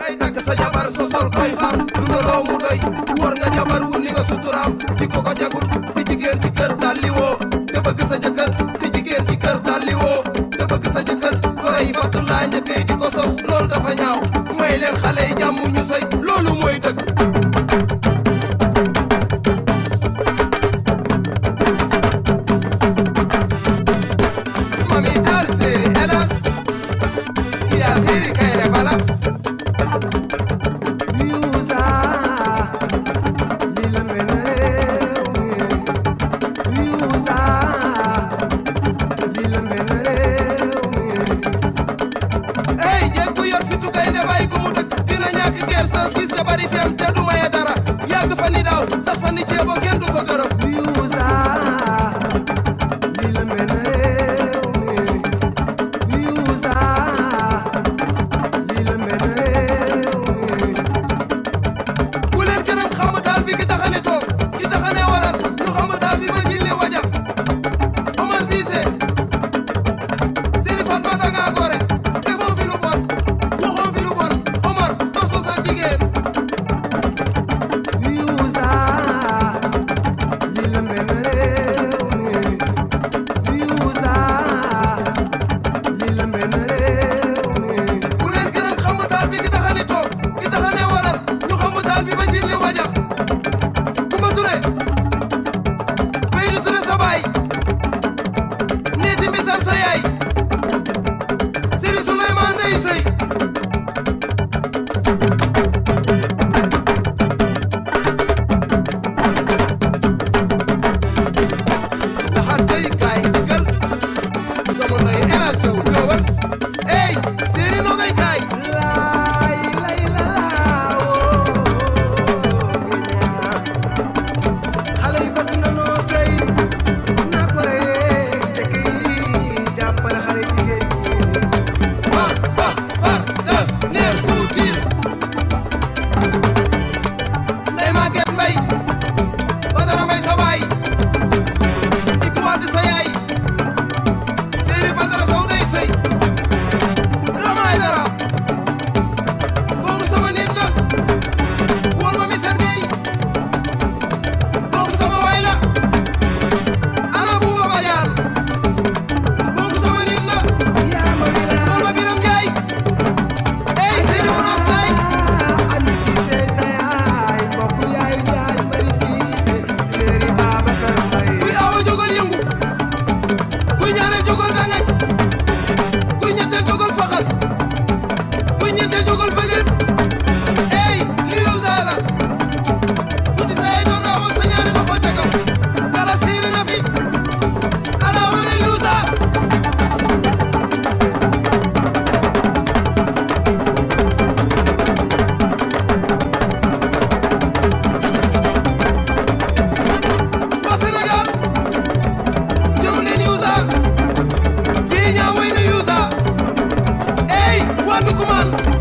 ngay takk sa jabar sosol koy far dundaloo mu doy war nga jabar wu ni nga suturaam di ko ko jagul di jigéen ci kër dalli woo te bëgg sa jëkkër di jigéen ci kër dalli woo te bëgg sa jëkkër gore yi fattu laa njëkkee di ko sos loolu dafa ñaaw may leen xale yi jàmm ñu sëy loolu mooy dëgg mami daal séeri elas yaa séeri kayre bala Yuusa li la mel réew mi Yuusa li la mel réew mi ey jéeg bu yor fitu kay ne bàyyi ko mu dëkk dina ñàkk geer sa siis te bari fem te du maye dara yàgg fa ni daaw sax fa ni ceebo kenn du ko gërëm Yuusa li la mel réew mi Yuusa li la mel réew mi bu leen gërëm xam daal bi ki taxane toog ki taxane waral ñu xam daal bi ma jilli waja Omar Cissé Seri Fatma danga gore defoo fi lu bon waxoo fi lu bon Omar doo sosal jigéen Yuusa li la mel réew mi Yuusa li la mel réew mi bu leen gërëm xam daal bi ki taxane toog ki taxane waral ñu xam daal bi ma jilli waja Kumba Ture Baydu Ture sa baay Neeti Misal sa yaay Seri Souleymane Ndey Sey laxaat tey kaay digal doomu nday era sew ñëwal ey séeri noo ngay kaay laay lay la laawoo xale yi bëgg na noo sëy naa ko reyee jëkk yi jàppale xale jigéen ñi ba ba ba da neer bu tiir ndey Maguette Mbay Badara Mbay sa baay Ibu Wade sa yaay séeri Badara Sow day sëy Ramaay dara boobu sama nit la wóor ma mi sergey boobu sama waay la ana buuba bayaan boobu sama nit la yaa ma wi laa wóor ma biram Njaay ey séeri bu noos kaay ami siise sa yaay mbokk yaay jaay bari siise séeri Babacar Mbay kuy awa jógal yëngu kuy ñaareel jógal dangaj kuy ñetteel jógal faxas kuy ñetteel jógal bëgët ey li yow saa la ku ci saa yi doon naa woon sa ñaari loxo ca kaw dala siiri na fi ala wane li saa waa Sénégal jóg leen Yuusa fii ñaa wéy na Yuusa ey waa Ndukumaan